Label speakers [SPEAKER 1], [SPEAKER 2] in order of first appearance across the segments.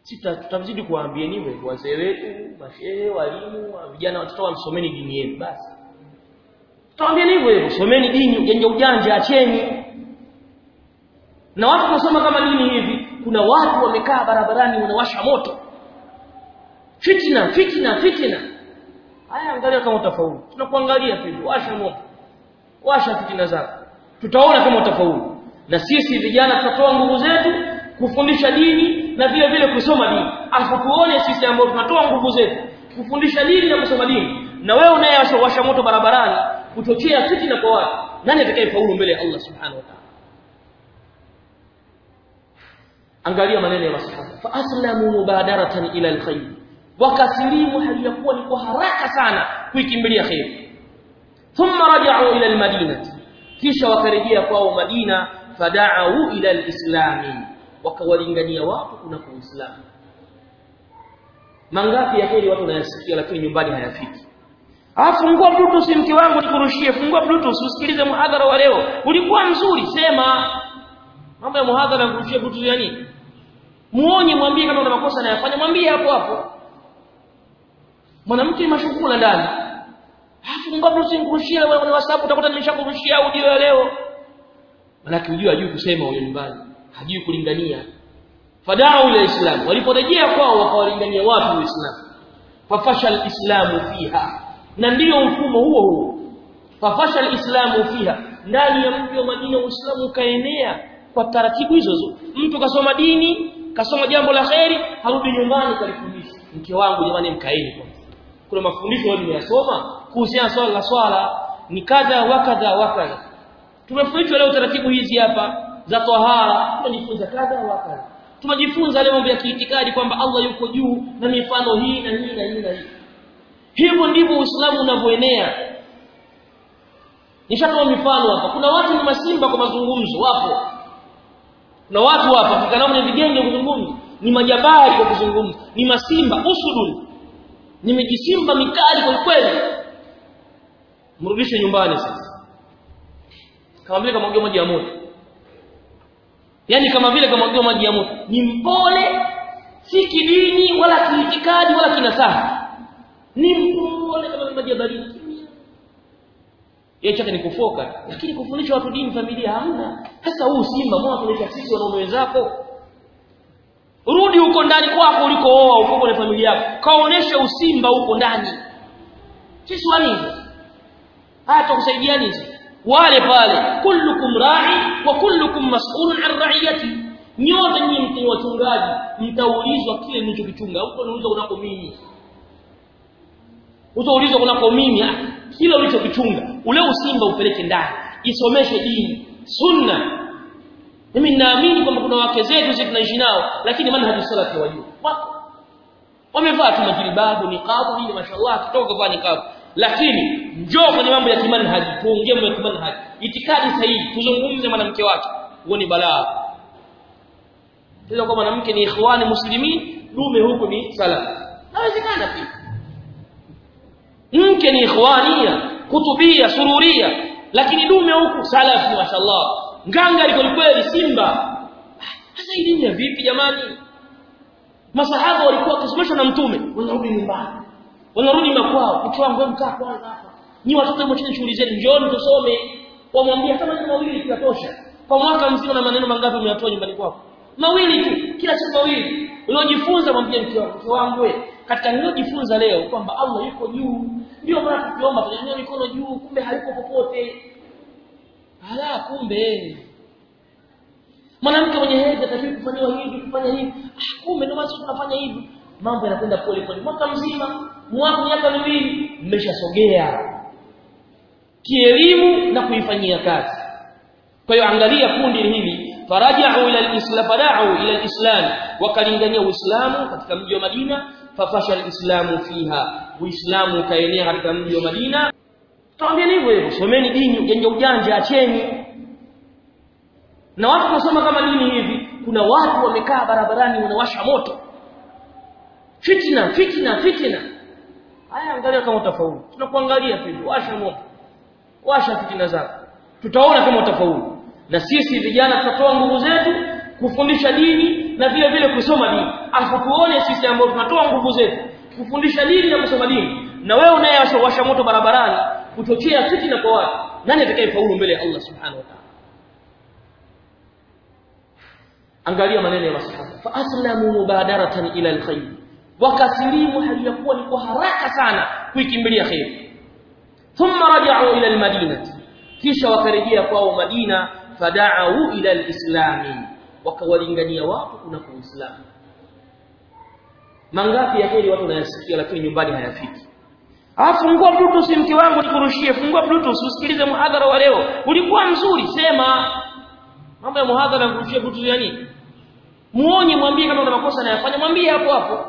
[SPEAKER 1] sita tutazidi kuwaambia niwe wazee wetu mashehe walimu vijana watoto wamsomeni dini yenu basi tutawaambia hivyo hivyo someni dini ujanja ujanja acheni na watu kusoma kama dini hivi kuna watu wamekaa barabarani wanawasha moto fitna fitna fitna haya angalia kama utafaulu tunakuangalia tu washa moto washa fitina zako tutaona kama utafaulu na sisi vijana tutatoa nguvu zetu kufundisha dini na vile vile kusoma dini afu tuone sisi ambao tunatoa nguvu zetu kufundisha dini na kusoma dini na wewe unayewasha moto barabarani kuchochea fitina kwa watu nani atakayefaulu mbele ya Allah subhanahu wa ta'ala angalia maneno ya masahaba fa aslamu mubadaratan ila alkhair wakasilimu hali ya kuwa ni kwa haraka sana kuikimbilia khair thumma raja'u ila almadinati kisha wakarejea kwao Madina fada'u ila alislami wakawalingania watu kuna uislamu mangapi ya heri watu wanayasikia lakini nyumbani hayafiki Ah fungua bluetooth mke wangu nikurushie fungua bluetooth usikilize muhadhara wa leo ulikuwa mzuri sema mambo ya muhadhara kurushia bluetooth ya nini muonye mwambie kama una makosa anayofanya mwambie hapo hapo mwanamke mashughula ndani fungua bluetooth nikurushie wewe kwenye WhatsApp utakuta nimeshakurushia audio ya leo manake unajua hajui kusema huyo nyumbani hajui kulingania fadau ila islam waliporejea kwao wakawalingania watu uislamu fafasha alislamu fiha na ndiyo mfumo huo huo fafasha alislamu fiha ndani ya mji wa Madina uislamu ukaenea kwa taratibu hizo hizo mtu kasoma dini kasoma jambo la kheri harudi nyumbani kalifundisha mke wangu jamani mkaeni kwanza kuna mafundisho wao nimeyasoma kuhusiana swala la swala ni kadha wa kadha wa kadha tumefundishwa leo taratibu hizi hapa za tahara tumejifunza kadha wa kadha tumejifunza leo mambo ya kiitikadi kwamba Allah yuko juu na mifano hii na hii na hii na hii hivyo ndivyo Uislamu unavyoenea nishatoa mifano hapa kuna watu ni masimba kwa mazungumzo wapo kuna watu hapa kikanao ni vigenge kuzungumza ni majabari kwa kuzungumza ni masimba usudun ni mijisimba mikali kwa kweli mrudishe nyumbani sasa kama vile kama maji ya moto yani kama vile kama maji ya moto ni mpole si kidini wala kiitikadi wala kinasaha ni mpole kama maji ya baridi yeye chake ni kufoka lakini kufundisha watu dini familia hamna sasa huu simba mbona tunaita sisi wanaume wenzako rudi huko ndani kwako ulikooa uko kwenye familia yako kaonesha usimba huko ndani sisi wanini hata kusaidia nini wale pale kullukum ra'i wa kullukum mas'ulun an ra'iyati nyote nyinyi ni wachungaji mtaulizwa kile mlichokichunga huko unaulizwa kunako mimi utaulizwa kunako mimi kile ulichokichunga ule usimba upeleke ndani isomeshe dini sunna mimi ninaamini kwamba kuna wake zetu sisi tunaishi nao lakini manhaji salafi wajua wako wamevaa tu majilibabu niqabu hili mashallah kitoka kuvaa niqabu lakini njoo kwenye mambo ya kimanhaji tuongee mambo ya kimanhaji itikadi sahihi tuzungumze mwanamke wake uone balaa Tena kwa mwanamke ni ikhwani muslimin dume huko ni salaf nawezekana pia mke ni ikhwania kutubia sururia lakini dume huku salafi mashallah nganga liko kweli simba sasa hii dini ya vipi jamani masahaba walikuwa wakisomeshwa na mtume wanarudi nyumbani wanarudi makwao mke wangu mkaa kwanza hapa ni watoto mwacheni shughuli zenu njooni tusome wamwambia kama ni mawili tunatosha kwa mwaka mzima na maneno mangapi umeyatoa nyumbani kwako mawili tu kila siku mawili uliojifunza mwambie mke wangu mke wangu wewe katika niliyojifunza leo kwamba Allah yuko juu ndio maana tukiomba tunanyanyua mikono juu kumbe hayuko popote ala kumbe mwanamke mwenye hedhi atakiwa kufanywa hivi kufanya hivi ah kumbe ndio maana tunafanya hivi mambo yanakwenda pole pole mwaka mzima mwaka miaka miwili mmeshasogea kielimu na kuifanyia kazi kwa hiyo angalia kundi hili faraja'u ila al-islam fara'u ila al-islam wakalingania uislamu katika mji wa Madina fafasha al-islamu fiha uislamu kaenea katika mji wa Madina tuambie hivyo hivyo someni dini ujanja ujanja acheni na watu kusoma kama dini hivi kuna watu wamekaa barabarani wanawasha moto fitna fitna fitna haya angalia kama utafaulu tunakuangalia tu washa moto washa fitina zako tutaona kama utafaulu na sisi vijana tutatoa nguvu zetu kufundisha dini na vile vile kusoma dini afu tuone sisi ambao tunatoa nguvu zetu kufundisha dini na kusoma dini na wewe unayewasha moto barabarani kuchochea fitina kwa watu nani atakayefaulu mbele ya Allah subhanahu wa ta'ala angalia maneno ya masahaba fa aslamu mubadaratan ila alkhair wakasilimu hali ya kuwa ni kwa haraka sana kuikimbilia khair thumma raja'u ila almadinati kisha wakarejea kwao Madina fada'u ila alislami wakawalingania watu kuna uislamu mangapi ya heri watu wanayasikia lakini nyumbani hayafiki Ah fungua bluetooth mke wangu nikurushie fungua bluetooth usikilize muhadhara wa leo ulikuwa mzuri sema mambo ya muhadhara kurushia bluetooth ya nini muonye mwambie kama una makosa anayofanya mwambie hapo hapo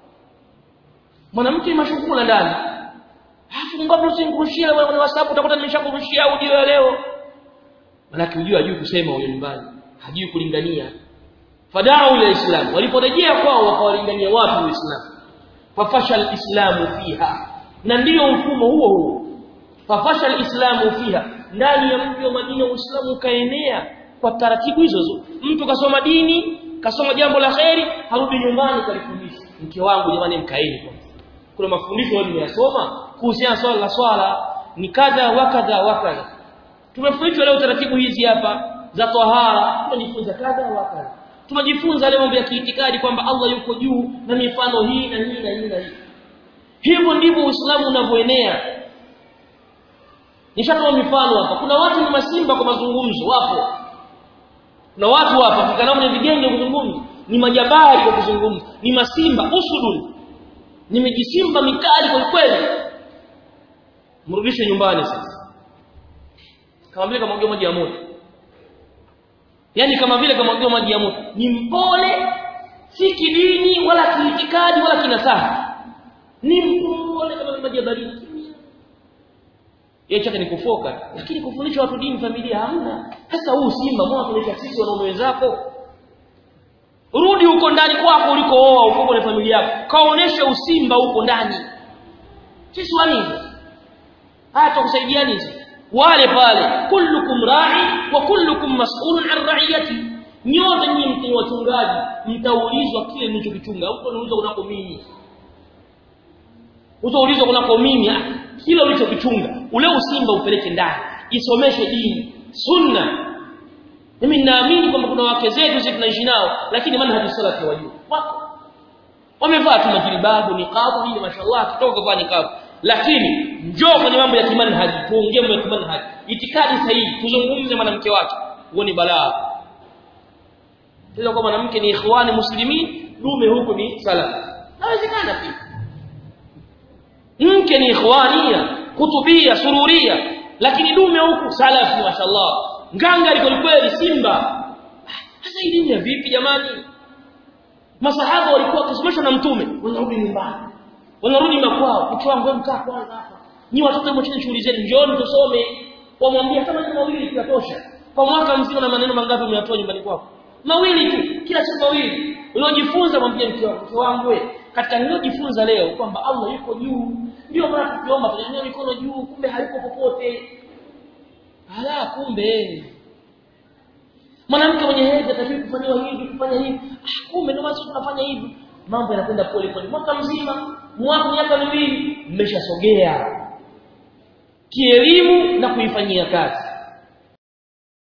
[SPEAKER 1] mwanamke mashukula ndani fungua bluetooth nikurushie wewe kwenye WhatsApp utakuta nimeshakurushia audio ya leo manake ujue hajui kusema huyo nyumbani hajui kulingania fadau ila islam waliporejea kwao wakawalingania watu uislamu fafasha alislamu fiha na ndiyo mfumo huo huo fafasha alislamu fiha ndani ya mji wa Madina uislamu ukaenea kwa taratibu hizo hizo mtu kasoma dini kasoma jambo la kheri harudi nyumbani kalifundisha mke wangu jamani mkaeni kwanza kuna mafundisho wao nimeyasoma kuhusiana swala la swala ni kadha wa kadha wa kadha tumefundishwa leo taratibu hizi hapa za tahara tumejifunza kadha wa kadha tumejifunza leo mambo ya kiitikadi kwamba Allah yuko juu na mifano hii na hii na hii na hii hivyo ndivyo Uislamu unavyoenea nishatoa mifano hapa kuna watu ni masimba kwa mazungumzo wapo kuna watu hapa kikanao ni vigenge kuzungumza ni majabari kwa kuzungumza ni masimba usudun ni mijisimba mikali kwa kweli mrudishe nyumbani sasa kama vile kama maji ya moto yani kama vile kama maji ya moto ni mpole si kidini wala kiitikadi wala kinasaha ni mpole kama maji ya baridi yeye chake ni kufoka lakini kufundisha watu dini familia hamna sasa huu simba mbona tunaita sisi wanaume wenzako rudi huko ndani kwako ulikooa uko kwenye familia yako kaonesha usimba huko ndani sisi wanini haya tukusaidia nini wale pale kullukum ra'i wa kullukum mas'ulun an ra'iyati nyote nyinyi ni wachungaji mtaulizwa kile mlichokichunga huko niulizwa kunako mimi utaulizwa kunako mimi kile ulichokichunga ule usimba upeleke ndani isomeshe dini sunna mimi ninaamini kwamba kuna wake zetu sisi tunaishi nao lakini manhaji salafi wajua wako wamevaa tu majilibabu niqabu hili mashallah kitoka kuvaa niqabu lakini njoo kwenye mambo ya kimanhaji tuongee mambo ya kimanhaji itikadi sahihi tuzungumze mwanamke wake huo ni balaa kwa mwanamke ni ikhwani muslimin dume huko ni salafi nawezekana pia mke ni ikhwania kutubia sururia lakini dume huku salafi mashallah nganga liko kweli simba sasa hii dini ya vipi jamani masahaba walikuwa wakisomeshwa na mtume wanarudi nyumbani wanarudi makwao mke wangu mkaa kwanza hapa nyi watoto mwacheni shughuli zenu njooni tusome wamwambia kama ni mawili tunatosha kwa mwaka mzima na maneno mangapi umeyatoa nyumbani kwako mawili tu kila siku mawili uliojifunza mwambie mke wangu mke wangu wewe katika niliyojifunza leo kwamba Allah yuko juu ndio maana tukiomba tunanyanyua mikono juu kumbe hayuko popote ala kumbe mwanamke mwenye hedhi atakiwa kufanywa hivi kufanya hivi ah kumbe ndio maana tunafanya hivi mambo yanakwenda pole pole mwaka mzima mwaka miaka miwili mmeshasogea kielimu na kuifanyia kazi